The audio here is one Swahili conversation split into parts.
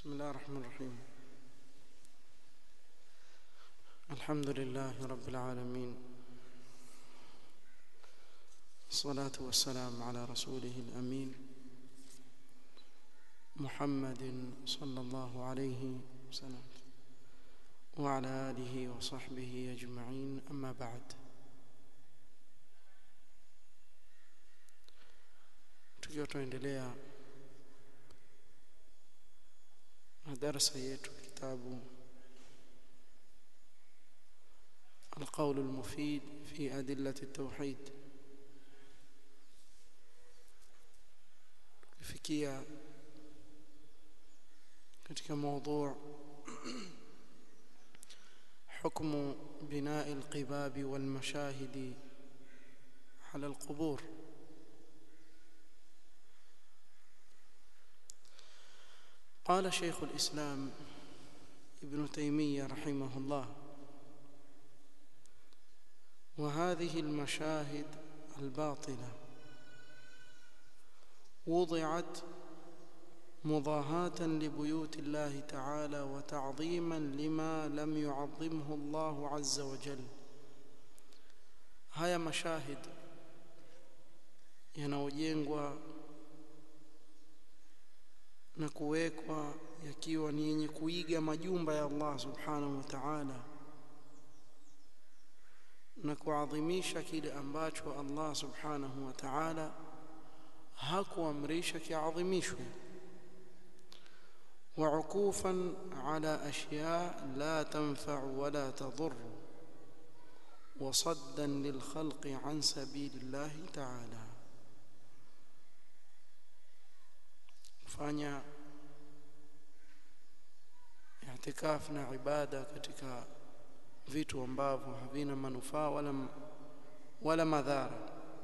بسم الله الرحمن الرحيم الحمد لله رب العالمين الصلاة والسلام على رسوله الأمين محمد صلى الله عليه وسلم وعلى آله وصحبه أجمعين أما بعد tukiwa tunaendelea na darasa yetu kitabu القول المفيد في أدلة التوحيد fikia katika موضوع حكم بناء القباب والمشاهد على القبور قال شيخ الإسلام ابن تيمية رحمه الله وهذه المشاهد الباطلة وضعت مضاهاة لبيوت الله تعالى وتعظيما لما لم يعظمه الله عز وجل haya mashahid yanayojengwa na kuwekwa yakiwa ni yenye kuiga majumba ya Allah subhanahu wa ta'ala na kuadhimisha kile ambacho Allah subhanahu wa ta'ala hakuamrisha kiadhimishwe وعكوفا على أشياء لا تنفع ولا تضر وصدا للخلق عن سبيل الله تعالى fanya i'tikaf na ibada katika vitu ambavyo havina manufaa wala wala madhara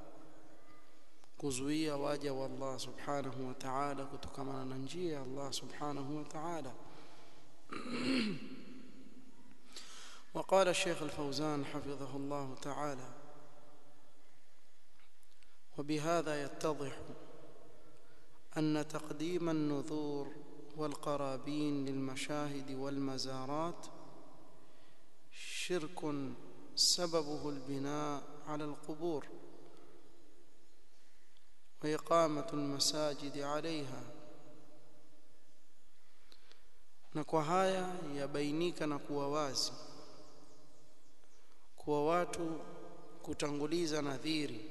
kuzuia waja wa Allah subhanahu wa ta'ala kutokana na njia ya Allah subhanahu wa ta'ala وقال الشيخ الفوزان حفظه الله تعالى وبهذا يتضح أن تقديم النذور والقرابين للمشاهد والمزارات شرك سببه البناء على القبور وإقامة المساجد عليها na kwa haya yabainika na kuwa wazi kuwa watu kutanguliza nadhiri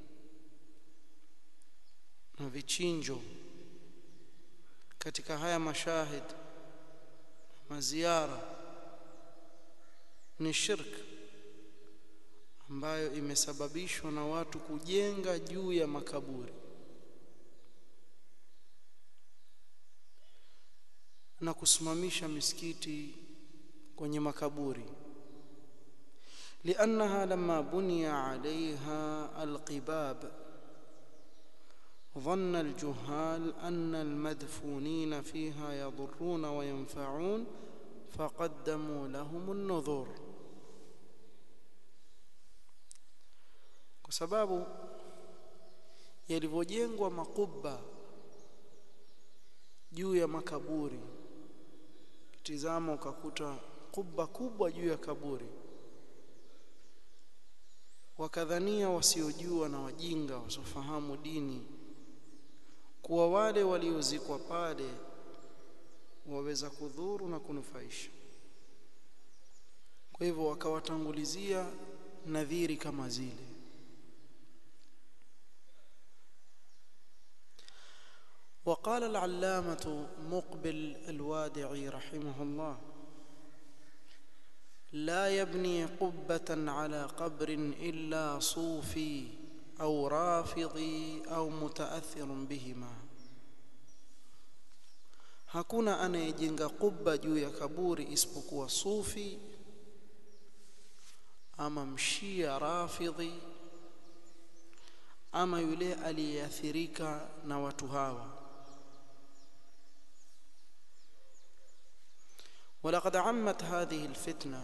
na vichinjo katika haya mashahid maziara ni shirk ambayo imesababishwa na watu kujenga juu ya makaburi na kusimamisha misikiti kwenye makaburi لأنها لما بني عليها القباب ظن الجهال أن المدفونين فيها يضرون وينفعون فقدموا لهم النذور kwa sababu yalivyojengwa makubwa juu ya makaburi tizama ukakuta kubwa kubwa juu ya kaburi wakadhania wasiojua na wajinga wasiofahamu dini kuwa wale waliozikwa pale waweza kudhuru na kunufaisha kwa hivyo wakawatangulizia nadhiri kama zile وقال العلامة مقبل الوادعي رحمه الله لا يبني قبة على قبر إلا صوفي أو رافضي أو متأثر بهما hakuna anayejenga kubba juu ya kaburi isipokuwa sufi ama mshia rafidhi ama yule aliyeathirika na watu hawa ولقد عمت هذه الفتنه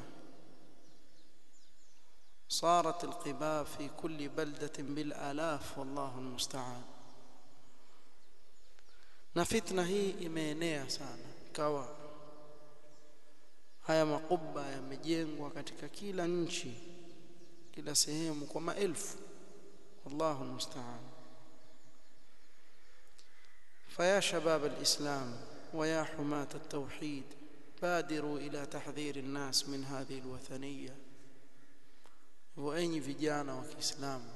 صارت القباب في كل بلده بالالاف والله المستعان na fitna hii imeenea sana ikawa haya makuba yamejengwa katika kila nchi kila sehemu kwa maelfu wallahu almusta'an فيا شباب الإسلام ويا حماة التوحيد بادروا إلى تحذير الناس من هذه الوثنية وأي vijana wa Kiislamu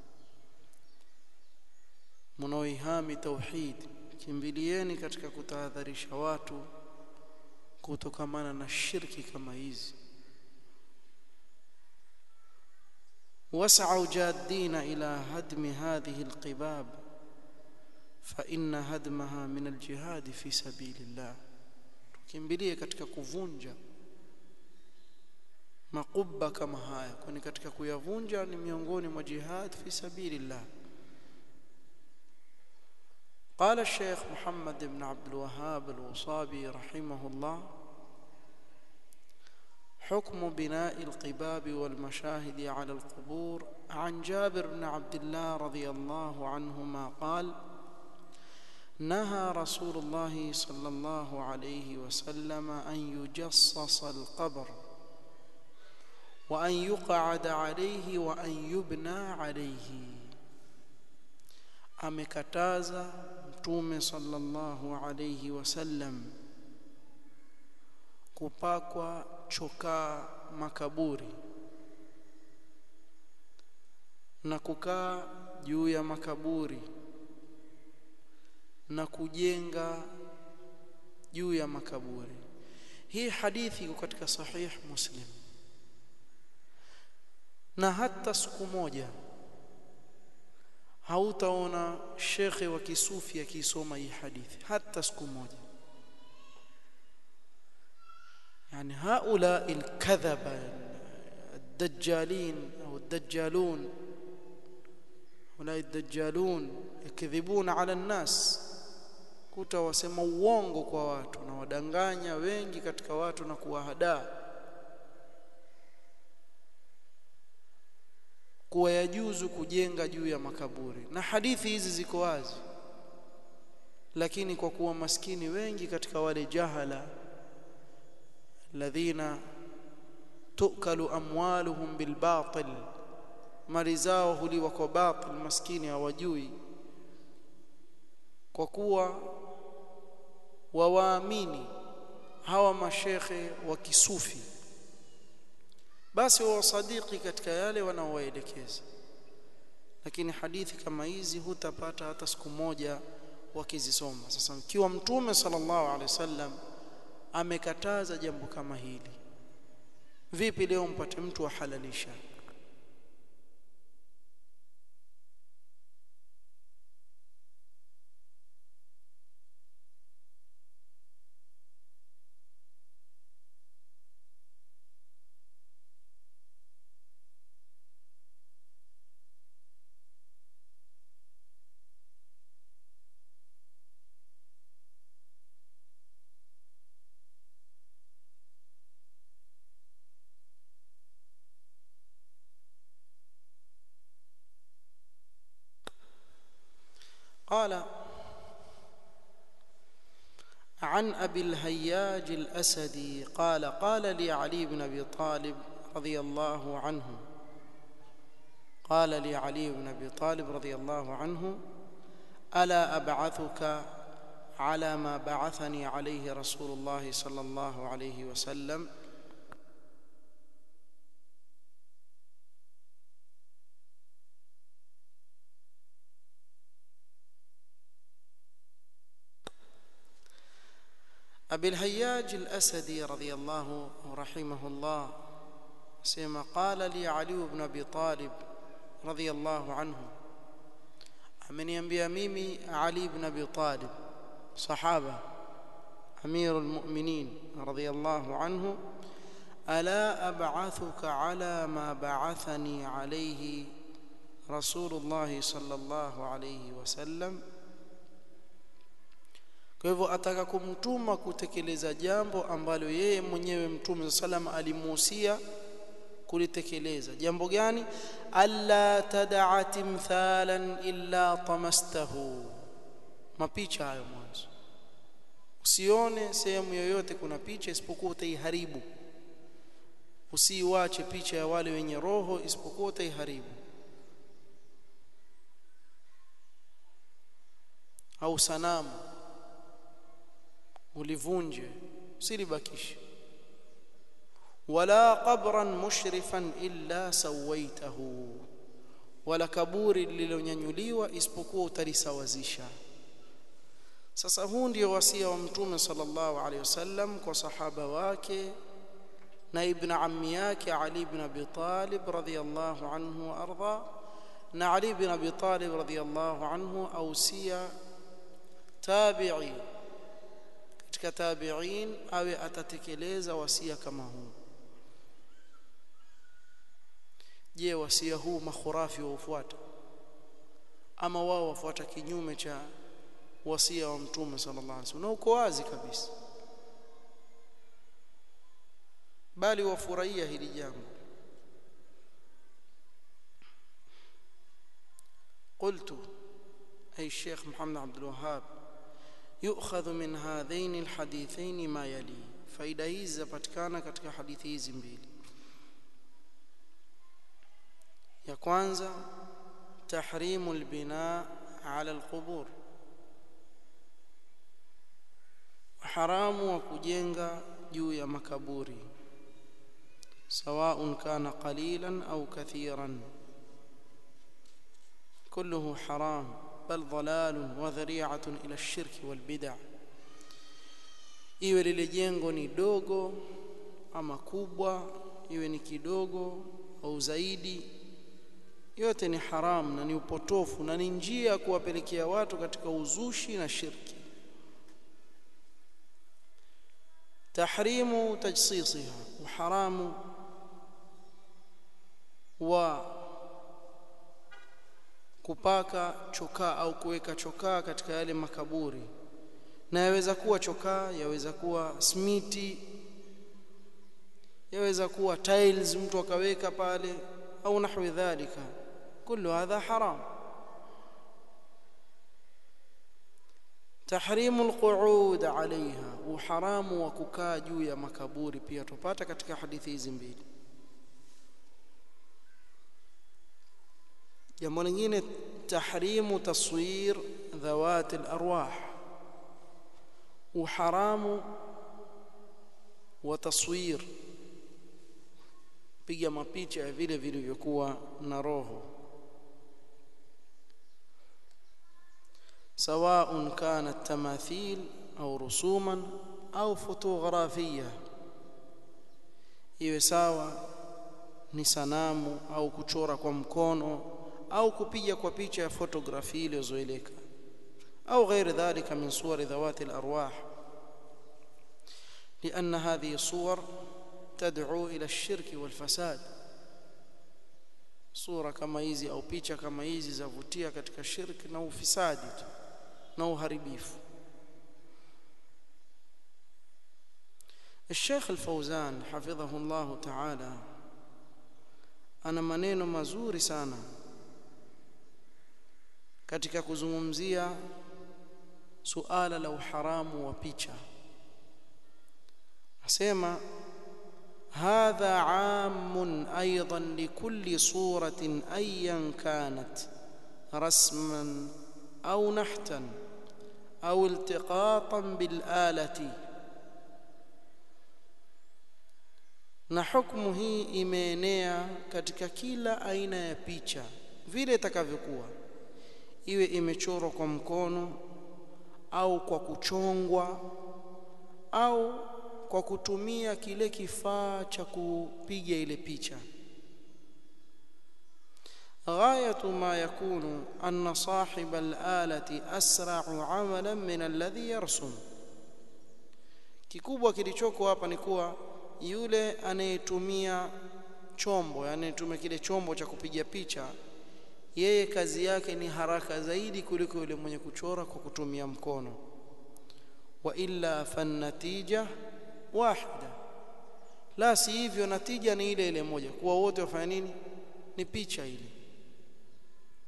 mnaoihami tauhid kimbilieni katika kutahadharisha watu kutokamana na shirki kama hizi واسعوا جادين إلى هدم هذه القباب فإن هدمها من الجهاد في سبيل الله tukimbilie katika kuvunja makubba kama haya kwani katika kuyavunja ni miongoni mwa jihad fi sabilillah قال الشيخ محمد بن عبد الوهاب الوصابي رحمه الله حكم بناء القباب والمشاهد على القبور عن جابر بن عبد الله رضي الله عنهما قال نهى رسول الله صلى الله عليه وسلم أن يجصص القبر وأن يقعد عليه وأن يبنى عليه amekataza mtume sallallahu alayhi wasallam kupakwa chokaa makaburi na kukaa juu ya makaburi na kujenga juu ya makaburi hii hadithi iko katika sahih muslim na hata siku moja hautaona shekhe wa kisufi akisoma hii hadithi hata siku moja يعني هؤلاء الكذبة الدجالين أو الدجالون هؤلاء الدجالون يكذبون على الناس kuta wasema uongo kwa watu na wadanganya wengi katika watu na kuwahadaa kuwa yajuzu kujenga juu ya makaburi na hadithi hizi ziko wazi lakini kwa kuwa maskini wengi katika wale jahala الذين تؤكل أموالهم بالباطل mali zao huliwa kwa batil maskini hawajui kwa kuwa wawaamini hawa mashekhe wa kisufi basi wawasadiki katika yale wanaowaelekeza lakini hadithi kama hizi hutapata hata siku moja wakizisoma sasa ikiwa mtume sallallahu alaihi wasallam amekataza jambo kama hili vipi leo mpate mtu ahalalisha قال عن ابي الهياج الاسدي قال قال لي علي بن ابي طالب رضي الله عنه قال لي علي بن ابي طالب رضي الله عنه الا ابعثك على ما بعثني عليه رسول الله صلى الله عليه وسلم أبي الهياج الأسدي رضي الله رحمه الله سيما قال لي علي بن أبي طالب رضي الله عنه ameniambia mimi Ali ibn Abi Talib sahaba أمير المؤمنين رضي الله عنه ألا أبعثك على ما بعثني عليه رسول الله صلى الله عليه وسلم kwa hivyo ataka kumtuma kutekeleza jambo ambalo yeye mwenyewe mtume sallam alimuhusia kulitekeleza jambo gani alla tad'a timthalan illa tamastahu mapicha hayo mwanzo usione sehemu yoyote kuna picha isipokuwa utaiharibu usiiwache picha ya wale wenye roho isipokuwa utaiharibu au sanamu ulivunje usilibakishe wala qabran mushrifan illa sawaitahu wala kaburi lililonyanyuliwa isipokuwa utalisawazisha sasa huu ndio wasia wa mtume sallallahu alaihi wasallam kwa sahaba wake na ibn ammi yake Ali ibn Abi Talib radhiyallahu anhu wa arda na Ali ibn Abi Talib radhiyallahu anhu ausia tabi'i katika tabi'in awe atatekeleza wasia kama huu je wasia huu makhurafi waufuata ama wao wafuata kinyume cha wasia wa mtume sallallahu alaihi wasallam na uko wazi kabisa bali wafurahia hili jambo قلت أي الشيخ محمد عبد الوهاب يؤخذ من هذين الحديثين ما يلي faida hizi zapatikana katika hadithi hizi mbili ya kwanza tahrimu albina ala alqubur haramu wa kujenga juu ya makaburi سواء كان قليلا أو كثيرا كله حرام بل ضلال وذريعة إلى الشرك والبدع iwe lile jengo ni dogo ama kubwa iwe ni kidogo au zaidi yote ni haram na ni upotofu na ni njia ya kuwapelekea watu katika uzushi na shirki tahrimu tajsisiha uharamu wa kupaka chokaa au kuweka chokaa katika yale makaburi na yaweza kuwa chokaa yaweza kuwa smiti yaweza kuwa tiles mtu akaweka pale au nahwi dhalika kullu hadha haram tahrimu alqu'ud alaiha uharamu wa kukaa juu ya makaburi pia tupata katika hadithi hizi mbili jambo lingine tahrimu taswir dhawat alarwah uharamu wa taswir piga mapicha ya vile vilivyokuwa na roho سواء كانت تماثيل أو رسوما أو فوتوغرافية iwe sawa ni sanamu au kuchora kwa mkono au kupiga kwa picha ya fotografi iliyozoeleka au غير ذلك من صور ذوات الأرواح لأن هذه الصور تدعو إلى الشرك والفساد sura kama hizi au picha kama hizi zavutia katika shirki na ufisadi tu na uharibifu الشيخ الفوزان حفظه الله تعالى ana maneno mazuri sana katika kuzungumzia suala la uharamu wa picha asema هذا عام ايضا لكل صوره ايا كانت رسما او نحتا او التقاطا بالاله na hukumu hii imeenea katika kila aina ya picha vile itakavyokuwa iwe imechorwa kwa mkono au kwa kuchongwa au kwa kutumia kile kifaa cha kupiga ile picha غاية ما يكون أن صاحب الآلة أسرع عملا من الذي يرسم kikubwa kilichoko hapa ni kuwa yule anayetumia chombo anayetumia kile chombo cha kupiga picha yeye kazi yake ni haraka zaidi kuliko yule mwenye kuchora kwa kutumia mkono wa illa fannatija wahida la si hivyo natija ni ile ile moja kuwa wote wafanya nini ni picha ile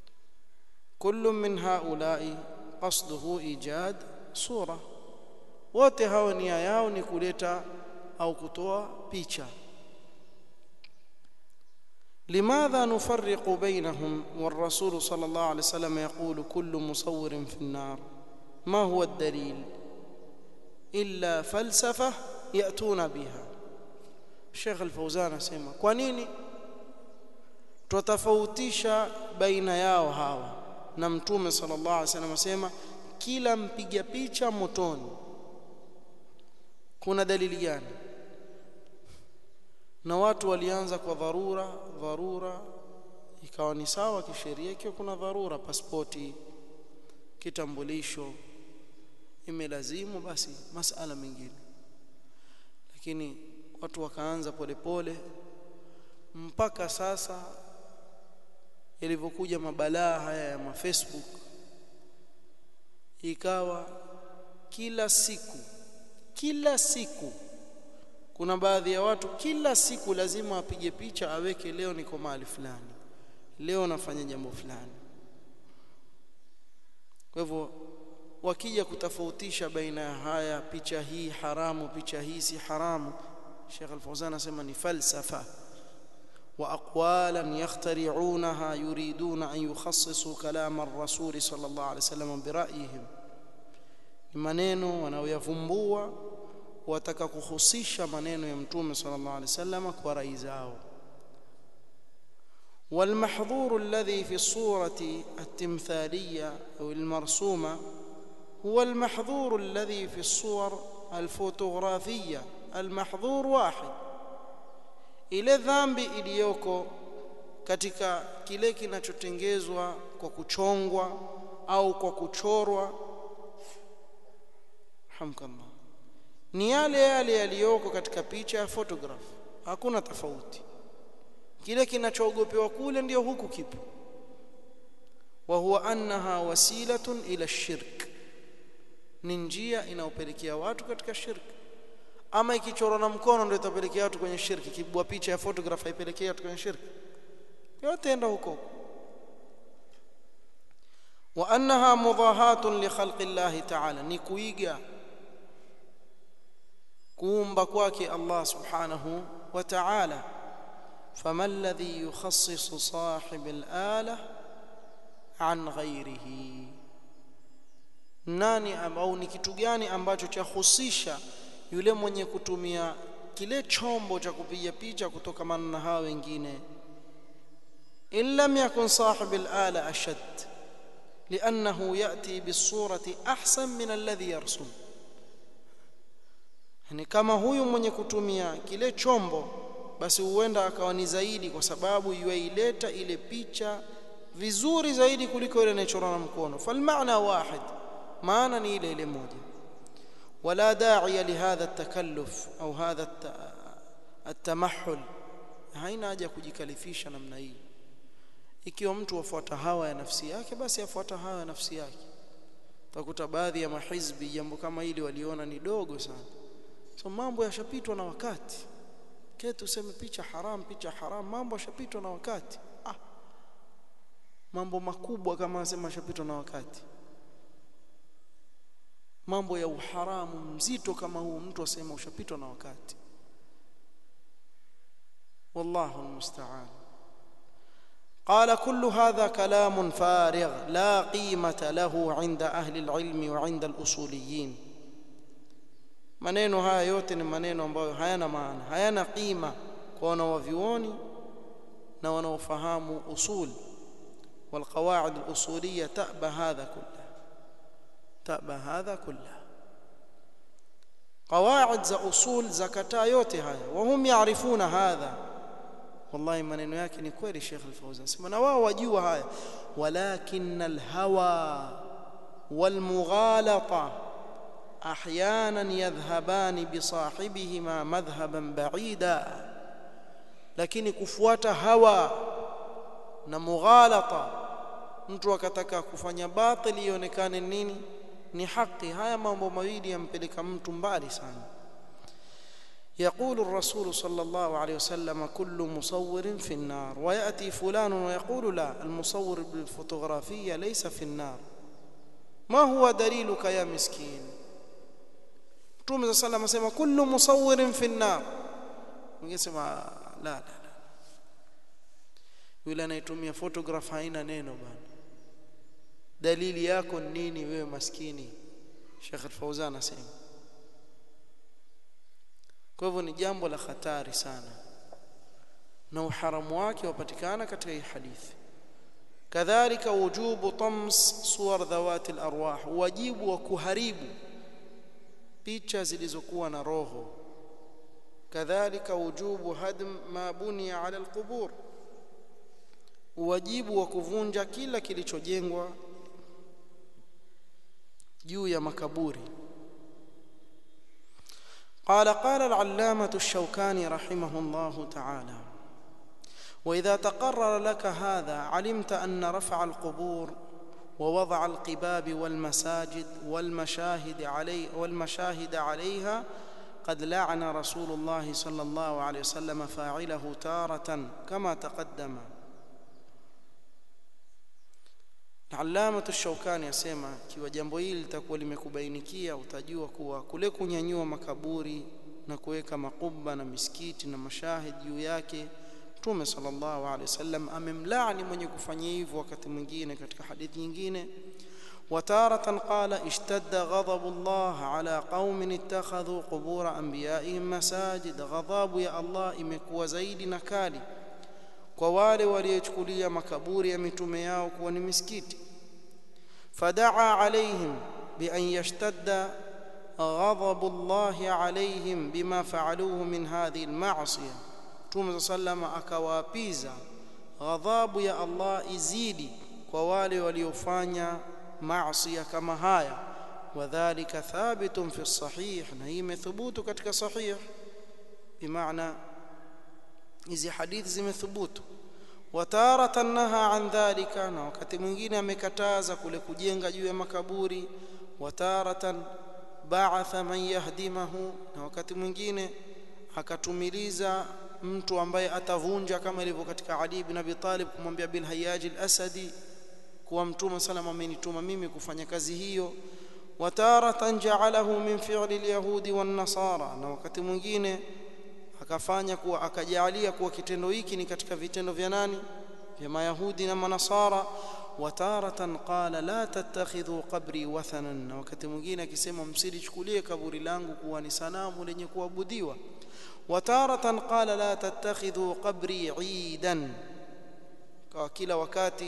kullu min haula'i qasduhu ijad sura wote hao nia yao ni kuleta au kutoa picha لماذا نفرق بينهم والرسول صلى الله عليه وسلم يقول كل مصور في النار ما هو الدليل إلا فلسفة يأتون بها الشيخ الفوزان اسمع kwa nini tutafautisha baina yao hawa na mtume sallallahu alaihi wasallam asema kila mpiga picha motoni kuna dalili gani na watu walianza kwa dharura dharura ikawa ni sawa kisheria ikiwa kuna dharura pasipoti kitambulisho imelazimu basi masala mengine lakini watu wakaanza polepole mpaka sasa yalivyokuja mabalaa haya ya mafacebook ikawa kila siku kila siku kuna baadhi ya watu kila siku lazima apige picha aweke leo niko mahali fulani leo nafanya jambo fulani kwa hivyo wakija kutofautisha baina ya haya picha hii haramu picha hii si haramu Sheikh Al-Fawzan anasema ni falsafa wa aqwalan yakhtari'unaha yuriduna an yukhassisu kalam ar-rasul sallallahu alayhi wasallam bi ra'yihim ni maneno wanayoyavumbua wataka kuhusisha maneno ya mtume sallallahu alaihi wasallam kwa rai zao والمحظور الذي في الصورة التمثالية أو المرسومة هو المحظور الذي في الصور الفوتوغرافية المحظور واحد ile dhambi iliyoko katika kile kinachotengezwa kwa kuchongwa au kwa kuchorwa hamkallah ni yale yale yaliyoko katika picha ya photograph hakuna tofauti kile kinachoogopewa kule ndio huku kipo wa huwa annaha wasilatun ila shirk ni njia inayopelekea watu katika shirk ama ikichorwa na mkono ndio itapelekea watu kwenye shirki kibwa picha ya photograph haipelekea watu kwenye shirki yote enda huko wa annaha mudahatun li khalqi Allah ta'ala ni kuiga kuumba kwake Allah subhanahu wa ta'ala فما الذي يخصص صاحب الآلة عن غيره nani au ni kitu gani ambacho chahusisha yule mwenye kutumia kile chombo cha kupiga picha kutokamana na hawa wengine in lam yakun sahib al-ala ashad لانه ياتي بالصوره احسن من الذي يرسم yani kama huyu mwenye kutumia kile chombo basi huenda akawa ni zaidi kwa sababu yuaileta ile picha vizuri zaidi kuliko ile inachorwa na mkono falmaana wahid maana ni ile ile moja ولا داعي لهذا التكلف au هذا التمحل haina haja kujikalifisha namna hii ikiwa mtu afuata hawa ya nafsi yake basi afuata hawa ya nafsi yake utakuta baadhi ya mahizbi jambo kama hili waliona ni dogo sana so mambo yashapitwa na wakati ketu useme picha haram picha haram mambo yashapitwa na wakati ah mambo makubwa kama nasema yashapitwa na wakati mambo ya uharamu mzito kama huu mtu asema ushapitwa na wakati wallahu almusta'an قال كل هذا كلام فارغ لا قيمة له عند أهل العلم وعند الأصوليين maneno haya yote ni maneno ambayo hayana maana hayana qima kwa wanawavyuoni na wanaofahamu usul والقواعد الأصولية تأبى هذا كله تأبى هذا كله قواعد za usul zakataa yote haya wahum yaarifuna hadha wallahi maneno yake ni kweli Sheikh Al-Fawzan sema na wao wajua haya walakin alhawa walmughalata احيانا يذهبان بصاحبهما مذهبا بعيدا lakini kufuata hawa na mughalata mtu akataka kufanya batili ionekane nini ni haki haya mambo mawili yampeleka mtu mbali sana يقول الرسول صلى الله عليه وسلم كل مصور في النار وياتي فلان ويقول لا المصور بالفوتوغرافيه ليس في النار ما هو دليلك يا مسكين Mtume za sallam asema kullu musawwirin fi an-nar mwingine sema la la la yule anayetumia photograph haina neno bana dalili yako nini wewe maskini Sheikh Fauzan anasema kwa hivyo ni jambo la hatari sana na uharamu wake wapatikana katika hii hadithi kadhalika wujubu tams suwar dhawati al-arwah wajibu wa kuharibu picha zilizokuwa na roho kadhalika wujubu hadm ma buniya ala al-qubur wajibu wa kuvunja kila kilichojengwa juu ya makaburi قال قال العلامة الشوكاني رحمه الله تعالى وإذا تقرر لك هذا علمت أن رفع القبور ووضع القباب والمساجد والمشاهد علي والمشاهد عليها قد لعن رسول الله صلى الله عليه وسلم فاعله تارة كما تقدم Allamatu Shaukani asema kiwa jambo hili litakuwa limekubainikia utajua kuwa kule kunyanyua makaburi na kuweka makuba na misikiti na mashahid juu yake Mtume sallallahu alaihi wasallam amemlaani mwenye kufanya hivyo wakati mwingine katika hadithi nyingine وتارة قال اشتد غضب الله على قوم اتخذوا قبور أنبيائهم مساجد غضب يا الله imekuwa zaidi na kali kwa wale waliochukulia makaburi ya mitume yao kuwa ni misikiti fadaa alaihim bi an yashtadda ghadhabu Allah alaihim bima faaluhu min hadhihi alma'siyah Mtume sallama akawaapiza ghadhabu ya Allah izidi kwa wale waliofanya maasiya kama haya wadhālika thabitun fi sahih na hii imethubutu katika sahih bimaana hizi hadithi zimethubutu wataratan naha an dhalika na wakati mwingine amekataza kule kujenga juu ya makaburi wataratan ba'atha man yahdimahu na wakati mwingine akatumiliza mtu ambaye atavunja kama ilivyo katika Ali ibn Abi Talib kumwambia Bil Hayyaj al-Asadi kuwa mtume salama amenituma mimi kufanya kazi hiyo wataratan ja'alahu min fi'li al-yahudi wan-nasara na wakati mwingine akafanya kuwa akajalia kuwa kitendo hiki ni katika vitendo vya nani vya mayahudi na manasara wataratan qala la tattakhidhu qabri wathanan na wakati mwingine akisema msilichukulie kaburi langu kuwa ni sanamu lenye kuabudiwa wataratan qala la tattakhidhu qabri idan kwa kila wakati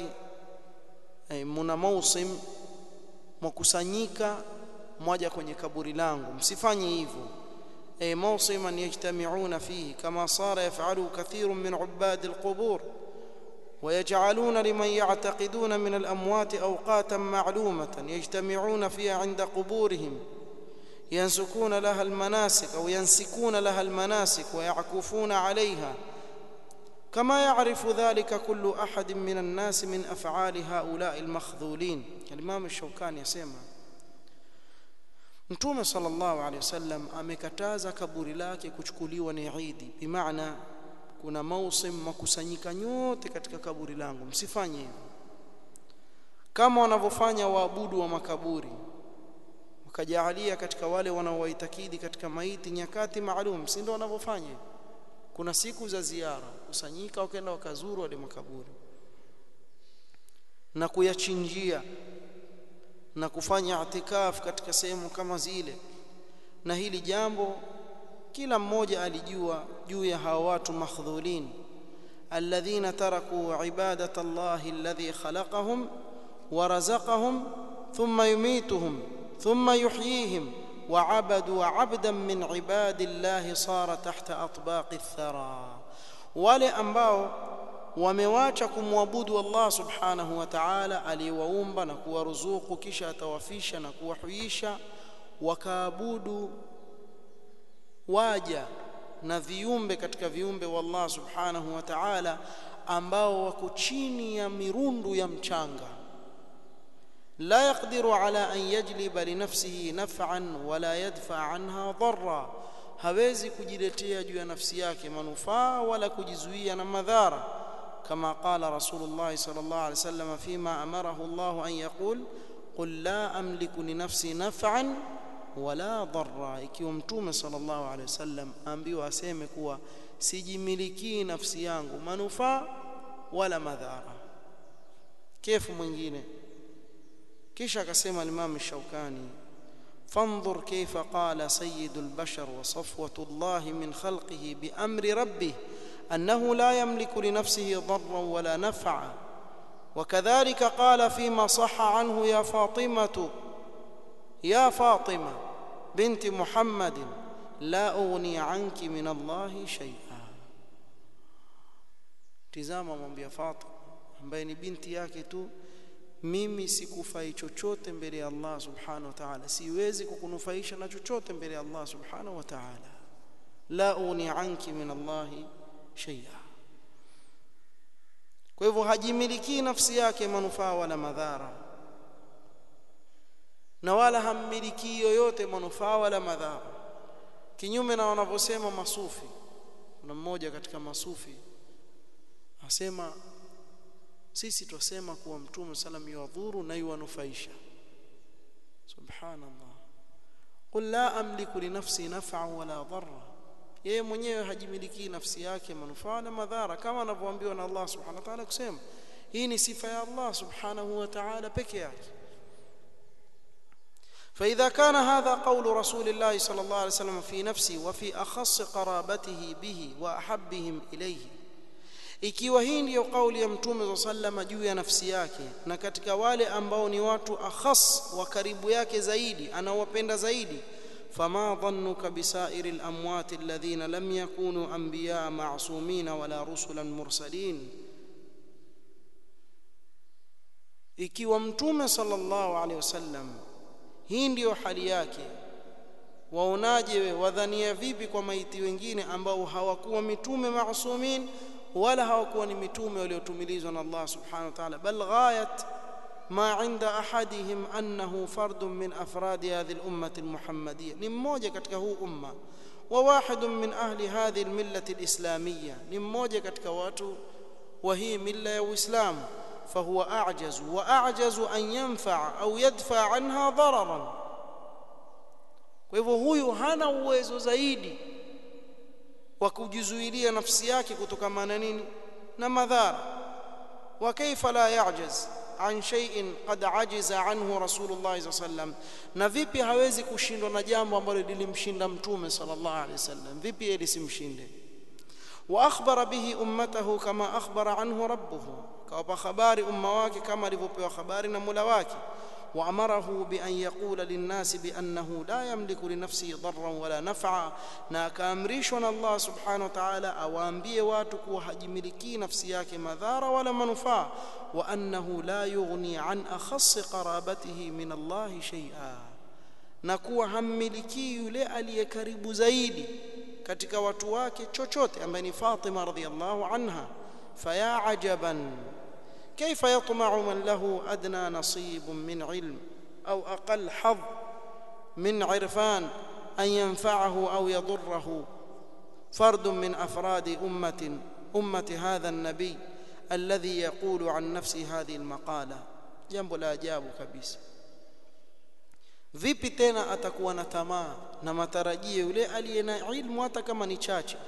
muna mausim mkusanyika moja kwenye kaburi langu msifanye hivyo أي موصما يجتمعون فيه كما صار يفعله كثير من عباد القبور ويجعلون لمن يعتقدون من الأموات أوقاتا معلومة يجتمعون فيها عند قبورهم ينسكون لها المناسك أو ينسكون لها المناسك ويعكفون عليها كما يعرف ذلك كل أحد من الناس من أفعال هؤلاء المخذولين الإمام الشوكاني يسمى Mtume sallallahu alaihi wasallam amekataza kaburi lake kuchukuliwa ni Idi, bimaana kuna mausim makusanyika nyote katika kaburi langu, msifanye hivyo kama wanavyofanya waabudu wa makaburi, wakajaalia katika wale wanaowaitakidi katika maiti nyakati maalum, si ndio wanavyofanya? Kuna siku za ziara, kusanyika wakaenda wakazuru wale makaburi na kuyachinjia na kufanya itikaf katika sehemu kama zile na hili jambo kila mmoja alijua juu ya hawa watu makhdhulin alladhina taraku ibadata Allah alladhi khalaqahum wa razaqahum thumma yumituhum thumma yuhyihim wa abadu abdan min ibadillahi sara tahta atbaqi athara wale ambao wamewacha kumwabudu Allah subhanahu wa ta'ala aliyewaumba na kuwaruzuku kisha atawafisha na kuwahuisha wakaabudu waja na viumbe katika viumbe wa Allah subhanahu wa ta'ala ambao wako chini ya mirundu ya mchanga la yaqdiru ala an yajliba li nafsihi naf'an wala yadfa anha dharra hawezi kujiletea juu ya nafsi yake manufaa wala kujizuia na madhara كما قال رسول الله صلى الله عليه وسلم فيما امره الله ان يقول قل لا املك لنفسي نفعا wala dharra ikiwa mtume sallallahu alaihi wasallam ambiwa aseme kuwa sijimilikii nafsi yangu manufaa wala madhara kefu mwingine kisha akasema Imam Shaukani فانظر كيف قال سيد البشر وصفوة الله من خلقه بأمر ربه أنه لا يملك لنفسه ضرا ولا نفعا وكذلك قال فيما صح عنه يا فاطمة يا فاطمة بنت محمد لا أغني عنك من الله شيئا tizama mwambia Fatima ambaye ni binti yake tu mimi sikufai chochote mbele ya Allah subhanahu wa ta'ala siwezi kukunufaisha na chochote mbele ya Allah subhanahu wa ta'ala la uni anki min Allah shay'a kwa hivyo hajimiliki nafsi yake manufaa wala madhara na wala hammiliki yoyote manufaa wala madhara kinyume na wanavyosema masufi kuna mmoja katika masufi asema sisi twasema kuwa mtume salam yuwadhuru na yuwanufaisha subhanallah qul la amliku li nafsi naf'an wala dharra yeye mwenyewe hajimiliki nafsi yake manufaa na madhara kama anavyoambiwa na Allah subhanahu wa ta'ala kusema hii ni sifa ya Allah subhanahu wa ta'ala peke yake فإذا كان هذا قول رسول الله صلى الله عليه وسلم في نفسه وفي أخص قرابته به وأحبهم إليه ikiwa hii ndiyo kauli ya mtume sallama juu ya nafsi yake na katika wale ambao ni watu akhas wa karibu yake zaidi anawapenda zaidi fama dhannuka bisairi lamwati alladhina lam yakunu anbiyaa ma'sumina wala rusulan mursalin ikiwa mtume sallallahu alaihi wasallam hii ndiyo hali yake waonaje we wadhania vipi kwa maiti wengine ambao hawakuwa mitume ma'sumin wala hawakuwa ni mitume waliotumilizwa na Allah subhanahu wa ta'ala bal ghayat ma inda ahadihim annahu fardun min afradi hadhihi al-ummah al-muhammadiyya ni mmoja katika huu umma wa wahidun min ahli hadhihi al-millah al-islamiyya ni mmoja katika watu wa hii milla ya Uislamu فهو أعجز وأعجز أن ينفع أو يدفع عنها ضررا kwa hivyo huyu hana uwezo zaidi wa kujizuilia nafsi yake kutokana na nini na madhara wa kaifa la yajaz an shay'in qad ajiza anhu rasulullah sallam na vipi hawezi kushindwa na jambo ambalo lilimshinda mtume sallallahu alaihi wasallam vipi yeye lisimshinde wa akhbara bihi ummatahu kama akhbara anhu rabbuhu kawapa habari umma wake kama alivyopewa habari na Mola wake وأمره بأن يقول للناس بأنه لا يملك لنفسه ضرا ولا نفعا na akaamrishwa na Allah subhanahu wa ta'ala awaambie watu kuwa hajimiliki nafsi yake madhara wala manufaa wa annahu la yughni an akhass qarabatihi min Allah shay'a na kuwa hammiliki yule aliye karibu zaidi katika watu wake chochote ambaye ni Fatima radhiyallahu anha faya ajaban كيف يطمع من له ادنى نصيب من علم او اقل حظ من عرفان ان ينفعه او يضره فرد من افراد امه امه هذا النبي الذي يقول عن نفسه هذه المقاله jambo la ajabu kabisa vipi tena atakuwa na tamaa na matarajio yule aliye na ilmu hata kama ni chache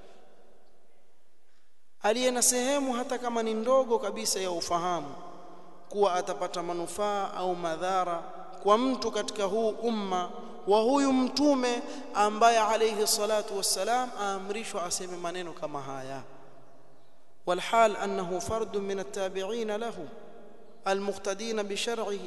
aliye na sehemu hata kama ni ndogo kabisa ya ufahamu kuwa atapata manufaa au madhara kwa mtu katika huu umma wa huyu mtume ambaye alayhi salatu wassalam aamrishwa aseme maneno kama haya والحال أنه فرد من التابعين له المقتدين بشرعه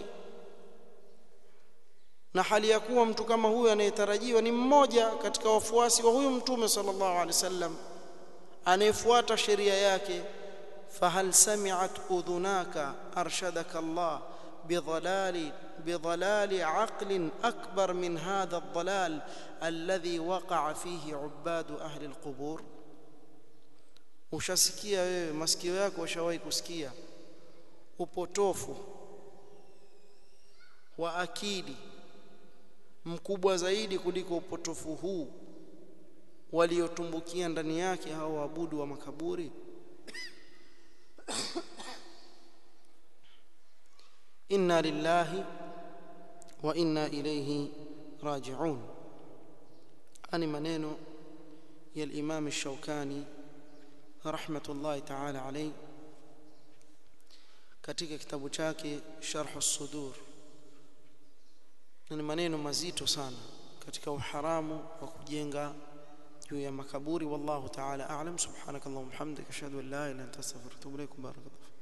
na hali ya kuwa mtu kama huyu anayetarajiwa ni mmoja katika wafuasi wa huyu mtume sallallahu alaihi wasallam anayefuata sheria yake fahal sami'at udhunaka arshadaka Allah bidhalali bidhalali aqlin akbar min hadha ad-dhalal alladhi waqa'a fihi ubadu ahli al-qubur ushasikia wewe masikio yako ushawahi kusikia upotofu wa akili mkubwa zaidi kuliko upotofu huu waliotumbukia ndani yake hao waabudu wa makaburi inna lillahi wa inna ilayhi راجعون أني منين يا الإمام الشوكاني رحمة الله تعالى عليه katika kitabu chake Sharh as-Sudur ni maneno mazito sana katika uharamu wa kujenga juu ya makaburi wallahu ta'ala a'lam subhanakallahumma hamdika ashhadu an la ilaha illa anta astaghfiruka wa atubu ilaik barakallahu